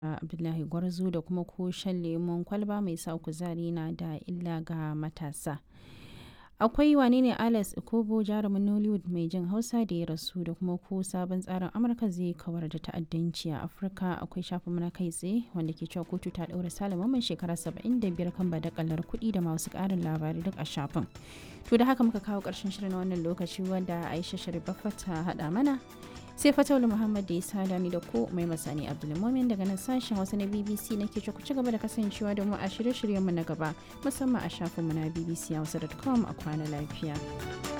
Abdullahi Gwarzo da kuma ko shan lemon kwalba mai sa kuzari na da illa ga matasa. Akwai wane ne Alex Ikobo jarumin Nollywood mai jin Hausa da ya rasu da kuma ko sabon tsarin Amurka zai kawar da ta'addanci a Afirka akwai shafin na kai tsaye wanda ke cewa kotu ta ɗaura Salaman shekara 75 kan badakalar kuɗi da masu ƙarin labarai duk a shafin. To da haka muka kawo ƙarshen shirin wannan lokaci wanda Aisha Sharifaffa ta haɗa mana. sai fatawul muhammad da ya sada ni da ko mai masani abdulmumin daga nan sashen wasu na bbc na ke ku ci gaba da kasancewa da mu a shirye-shiryenmu na gaba musamman a shafinmu na bbc hausa.com a kwana lafiya.